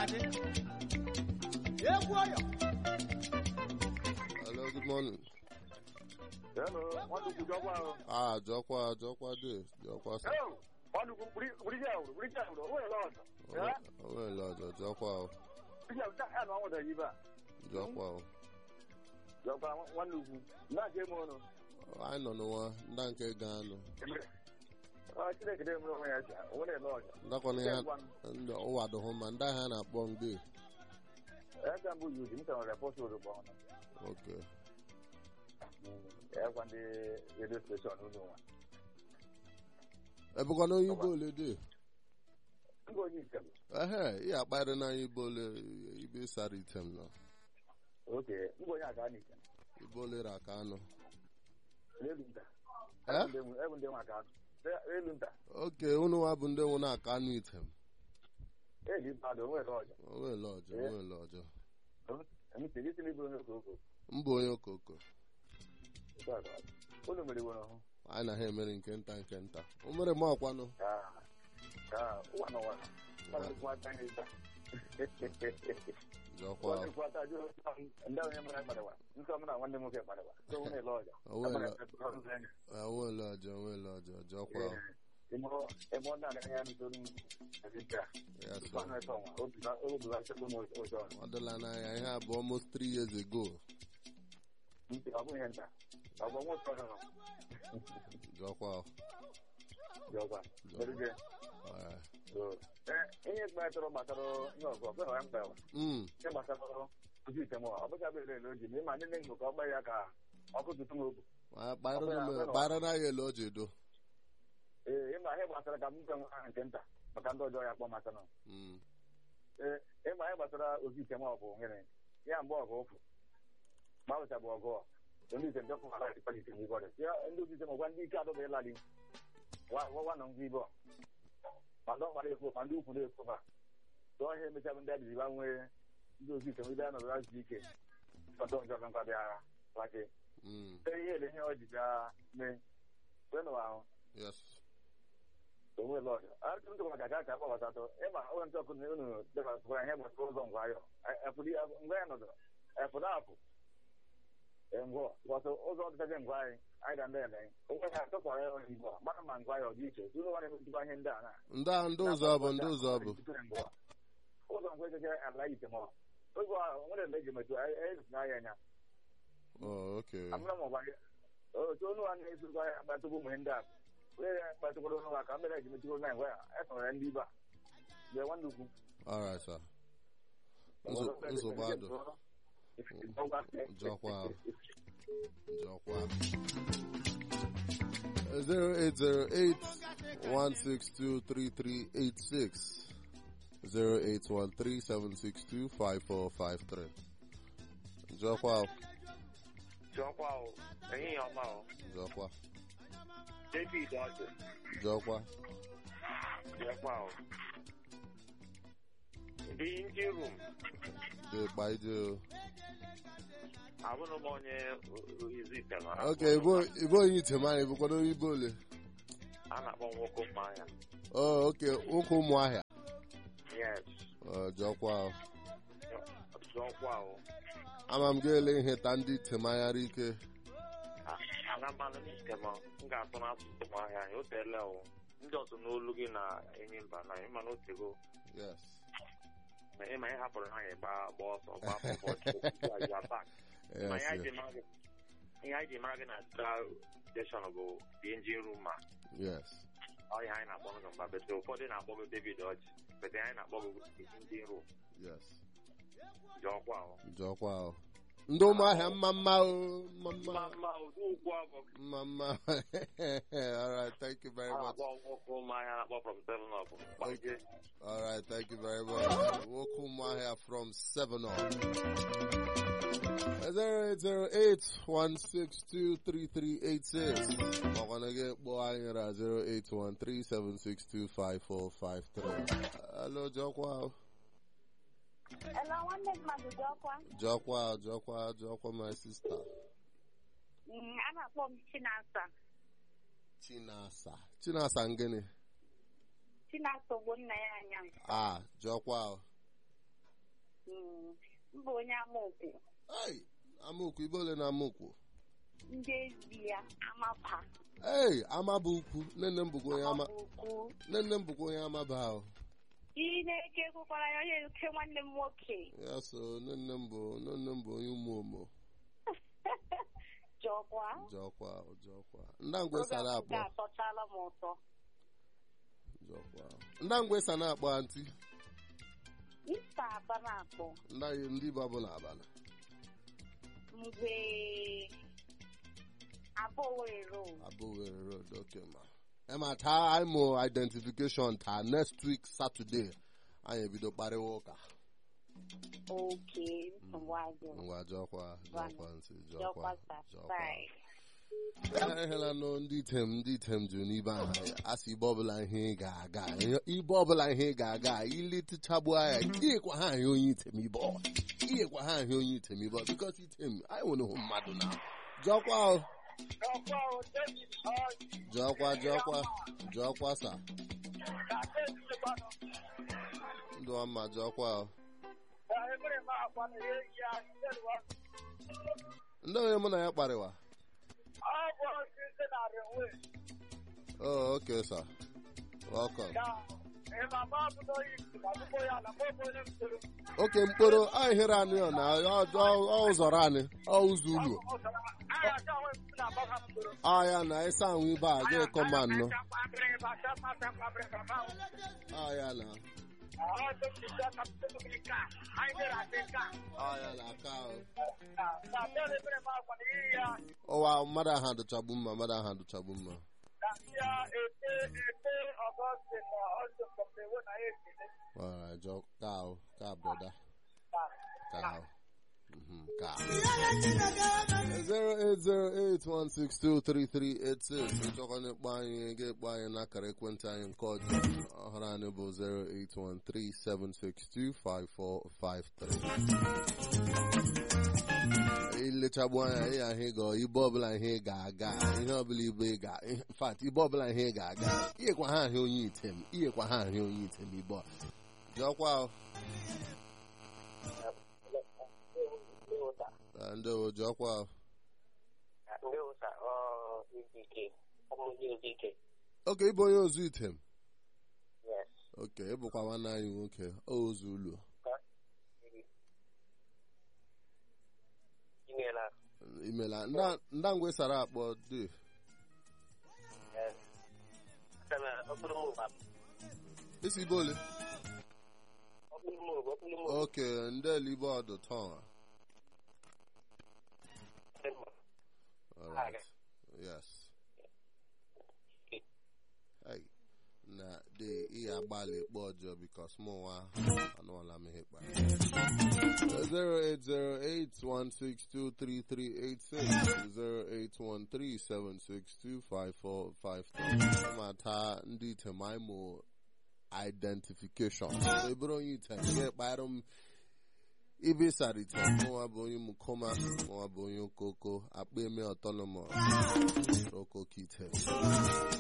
ga-adị egwu ọyọ Hello, good morning. Hello, nwanukwu jọkwa ahụ. Ah, jọkwa, jọkwa dị, jọkwa sa. Hello, nwanukwu buriji ahụ, buriji ahụ, o nwere ọzọ. O nwere ọjọ, jọkwa o, Buriji ahụ, taa na ọnwụda yi ba. jọkwa o. Jọkwa nwanukwu, na-aga eme ọnụ. Anyị nọ n'ụwa, ndị nke ga-anụ. Ọ Chineke dị emere onwe ya ji, o nwere eme ọzọ. Ndakwana ya, ndị ụwa dụhụ ma ndị ahịa na-akpọ mgbe. Ega mbụ yi uji, m chọrọ repọtụ orugbo ọnụ. Ok. Egwa ndị redio steshọn unu nwa. Ebukwana onye Igbo ole dị? Mba onye nke m. Ehe, ị akparị na Igbo ole ibe sara item nọ. Oke, mba onye aga n'ike. Igbo ole ra ka anụ. N'elu nta. Eh? Ebu ndị nwa ka anụ. Elu nta. Ok, unu nwa bụ ndị nwụ na-aka anụ item. Eji mmadụ, o nwere ọjọ. O nwere ọjọ, o nwere ọjọ. Emisi, gị si n'iburu onye okoko. Mbụ onye okoko. Unu mere iwe n'ọhụ. Anyị na ha emere nke nta nke nta. O mere m ọkwanụ. ka ka ụwa n'ụwa kwadịkwata anyị taa Jọkwa o. kwadịkwata jụ ndị onye mara kpadewa nke ọmụ na nwanne m nwoke kpadewa so nwụ na-ele ọja O nwere onwere ọjọ, onwere ọjọ, jọkwa o. ebe ọ na-aga ya n'usoro azịka Yes, tupu anụ sir. efe ọnwa obi ha chekwa m ụjọ Ọ dịla n'anya ihe a bụ almost three years ago. ntị ọ bụghị nta ọ bụ nwa ụtọ nọ Jọkwa o. jọkwa merige Alright. ihe kpatara gbasara ihe ọgụ ọbụla ya mkpa Mm. ihe gbasara ozi item ọ bụcha bụ ele oji ma ịma ndị nne ka ọ gba ya ka ọkụ tutu m obu Ma kpara na ya ele o ji do. ee ịma ihe gbasara ka m nke nwa nke nta maka ndị ọjọọ ya kpọ maka nọ Mm. ee ịma ihe gbasara ozi item ọ bụ gịnị ya mgbe ọgụ ụfụ gbawụcha bụ ọgụ ndị item jọpụ ala ịkpali item ibe ọdị ya ndị ozi item ọgwa ndị ike adọba ịlali wa nọ ngwa ibe ọ ma ndị ọkpara ekwu ma ndị ukwu na-ekwu ma tụọ ihe emechabụ ndị adịrị ba nwee ndị ozi item ibe a nọrọ azụ ike kpata ọjọọ ka nkwa bịa lake Mm. ihe ele ihe ọ ji bịa mee kwenụ ahụ Yes. onwe lọdụ arụtụ ndụ maka ka aka akpọbatatụ ịma onye ntị ọkụ na unu debasịkwara ihe gbasara ụzọ ngwa ayọ ngwa ya nọdụ efu na apụ ngwọ gbasara ụzọ ọdịchaghị ngwa anyị anyị ga ndị ele onwe ya atụkwara ya onye igbo mara ma ngwa ya ọ dị iche tụrụ nwa na-emetụkwa ihe ndị a na Ndị a ndị ụzọ bụ ndị ụzọ bụ. ụzọ ngwa echeche ala ite ma oge a nwere mgbe eji metụ anyị na ya anya Oh, okay. amụna m ọgba otu onu a na-esokwa ya akpatụkwu ụmụ ndị a wee ya akpatụkwara onu ha ka mere eji metụrụ na ngwa ya esoro ya ndị ibe a bịa nwanne ukwu All right, sir. Nzo- Nsogbu adụ. Jọkwa o. Jọkwa. 0808-162-3386 0813-762-5453 Jọkwa o. Jọkwa o, ehihie ọma o. Jọkwa. David Ọdụ, Jọkwa. jọkwa o. Dị ndị rum, Dị gbaide o. abụrụ m onye izu ite mara. Ok, ibo onye item anyị bụkwado onye ibo ole. A na-akpọ nwoke mmanya. Oh, ok, nwoke ụmụahịa. Yes, Oh, Jọkwa o. jọkwa o. Ama m ga-ele ihe ta ndị item anyara ike. Ala mmanụ n'ite m, m ga-atụ n'asụsụ ụmụahịa anyị, o teela o. Ndị ọzọ n'olu gị na enyi mba na ịma na otego. Yes. Ma ịma ihe hapụrụ ha gba gba ọsọ gba ụbọchị ụbọchị atak. Ma Yes. ihe anyị yes. ji mara gị ihe anyị ji mara gị na Central Station bụ the engine room ma Yes. ọ ihe anyị na-akpọ gị mgba bete ụfọdụ na-akpọ gị David Ọjị bete anyị na-akpọ gị the engine room Yes. ji ọkwa ahụ Jọkwa o. Ndị ụmụahịa mma mma o. Mma mma mma. mma ụdị ugwu abụ Mma mma. All right, thank you very a much. na-akpọ nwoke ụmụahịa na-akpọ from seven up gbaje All right, thank you very much. Nwoke ụmụahịa from 7 on. 0808-162-3386. Makwana gị kpọọ anyị na 0813-762-5453. Hello, Jọkwa. Hello, nwanne mmadụ dị ọkwa. Jọkwa, Jọkwa, Jọkwa, my sister. Mm, A na-akpọ m Chinasa. Chinasa. Chinasa ngịnị? Chinasa bụ nna ya anya. Ah, Jọkwa. Mm, m bụ onye amaokwu Hey, amaokwu ibe ole na amaokwu ndị ezi ya amapa Hey, amaba ukwu nne m bụkwa onye ama ukwu nne m bụkwa onye amaba ahụ ị na-eke ekwukwara ya onye nke nwanne m nwoke ya so nne m bụ nne m bụ onye ụmụ omo jọkwa jọkwa jọkwa ndangwe oge sara nke akpọ atọchala m ụtọ jọkwa ndangwe sa na-akpọ antị ista aba na-akpọ ndị ndị bụ ọbụla abala mgbe abụọ were abụghị road okay ma ema taa anyị mụ identification taa next week saturday anyị ebido kparịwa ụka oke nsogbu adị ngwa jọkwa jọkwa ntị jọkwa jọkwa jọkwa sasai ehela nụ ndị item ndị item jụ n'ibe ahụ asị ibe ọbụla ihe ị ga-aga ibe ọbụla ihe ị ga-aga iletichagbu anya iyekwa ha ahịa onye item ibe ọ iyekwa ha ahịa onye item ibe ọ bikọs item anyị nwere hụ mmadụ na jọkwa o jọkwa jọkwa jọkwa sa ndụ ọma jọkwa o ndị onye mụ na ya kparịwa oh okay sir welcome oke mkpụrụ anyị hịrị anụ ya na ọ ụzọrọ anyị ọ ụzọ ụlọ ọ ya na ịsa anwụ ibe a ga ekọma nnọ ọ ya na ọ ya na aka ahụ ụwa mmadụ ahụ adụchagbu mma mmadụ ahụ adụchagbu mma Alright, Joe. Cow. Cow, brother. Cow. Mm-hmm. Cow. Zero eight zero eight one six two three three eight six. Ịchọkwa na-ekpọ anyị ga-ekpọ anyị n'akara ekwentị anyị nke ọjọọ ọhụrụ anyị bụ 08137625453. ilechagbu anya ihe ahụ ịga ibe ọbụla ihe ị ga-aga ihe ọbụla ibe ị ga fat ibe ọbụla ihe ị ga-aga iyekwa ha ahịa onye item iyekwa ha ahịa onye item ibe ọ jọkwa o. Ah, ndị o jọkwa o. oke ịbụ onye ozu item oke ịbụkwa nwanne anyị nwoke o ozu ụlọ imela nda- ndangwe sara akpọ dị isi ibe ole oke ndị elibe ọdụ tọn alright yes hey na de ihe agbalị kpọ ọjọọ bikos mụ nwa anụọla m ihe kpara 08081623386 mata ndị item anyị mụ identification so ebere onye item ga-ekpara m ibe ịsara item mụnwa bụ onye mukoma mụnwa bụ onye okoko akpa eme autonomous okoko item